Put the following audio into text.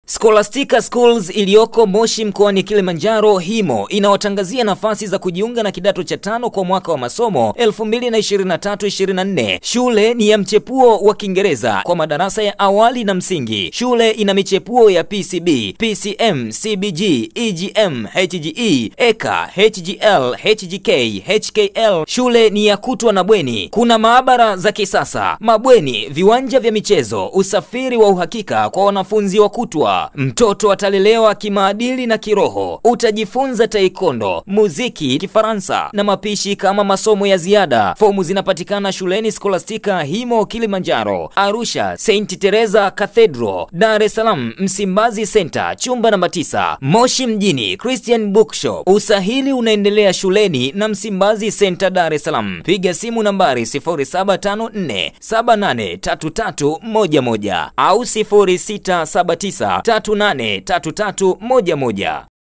Scholastica Schools iliyoko Moshi mkoani Kilimanjaro HIMO inawatangazia nafasi za kujiunga na kidato cha tano kwa mwaka wa masomo 2023-2024. Shule ni ya mchepuo wa Kiingereza kwa madarasa ya awali na msingi. Shule ina michepuo ya PCB, PCM, CBG, EGM, HGE, EKA, HGL, HGK, HKL. Shule ni ya kutwa na bweni. Kuna maabara za kisasa, mabweni, viwanja vya michezo, usafiri wa uhakika kwa wanafunzi wa kutwa. Mtoto atalelewa kimaadili na kiroho. Utajifunza taekwondo, muziki, Kifaransa na mapishi kama masomo ya ziada. Fomu zinapatikana shuleni Scholastica Himo Kilimanjaro, Arusha St Teresa Cathedral, Dar es Salaam Msimbazi Center, chumba namba 9, Moshi mjini Christian Bookshop. Usahili unaendelea shuleni na Msimbazi Center, Dar es Salaam. Piga simu nambari 0754783311 au 0679383311.